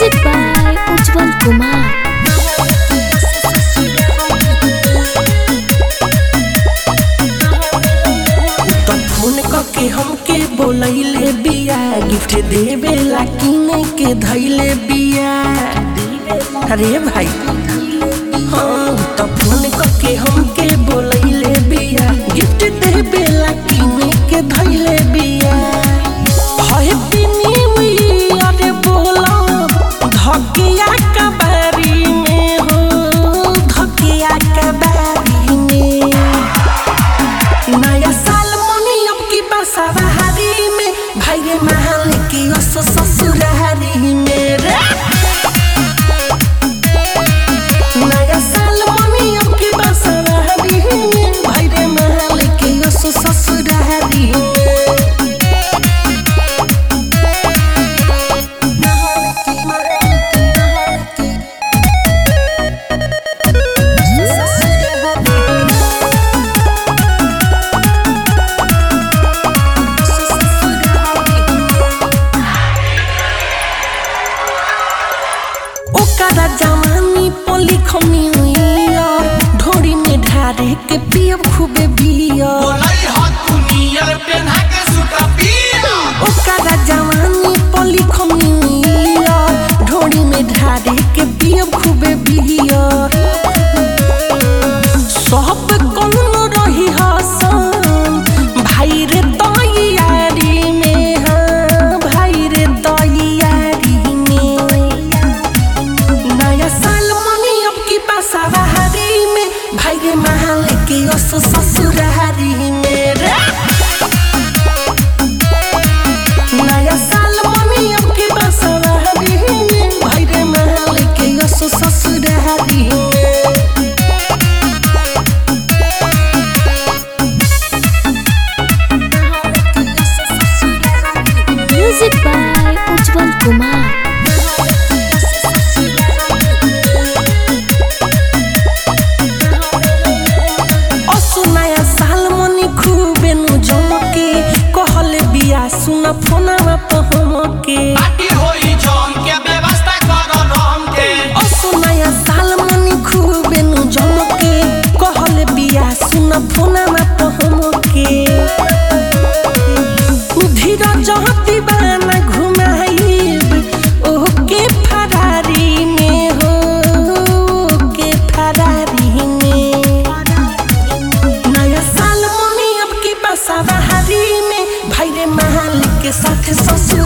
Music by Ujjwal Kumar. तो phone करके हमके बोलैले बिया गिफ्ट देवे ला किने के धैले बिया अरे भाई हाँ तो फोन करके हमके बोलैले बिया गिफ्ट देवे ला किने के धैले बिया हैप्पी न्यू ईयर बोला धकिया कबारी में हो धकिया कबारी में नया साल मनी अब की बसवारी में भाई महल की ओस ससुरारी में रे नया साल मनी अब की बसवारी में भाई रे महल की ओस ससुरारी में ओकरा जवानी पली खमी ढोरी में ढारे के पियब खूबे बियर बोलाई हाथ दुनिया पेन्हा के सुता पिया ओकरा जवानी पली खमी ढोरी में ढारे के पियब खूबे बियर सब कौनो रही हसन भाई रे तैयारी में हाँ भाई रे तैयारी में नया साल मनी अब की बसवारी में भाई रे महल के ओस ससुरारी में रे नया साल मनी अब की बसवारी में भाई रे महल के ओस ससुरारी में Music by Ujjwal Kumar. असु नया साल मनी खूबे नु जमके कहले बिया सुन फोनवा पहमके पार्टी होई जम के व्यवस्था कर रम के असु नया साल मनी खूबे नु जमके कहले बिया सुन फोनवा पहमके धीरज दीवाना घुमाइब ओके फरारी में हो ओके फरारी में नया साल मनी अब की बसवारी में भाई रे महल के साथ ससुर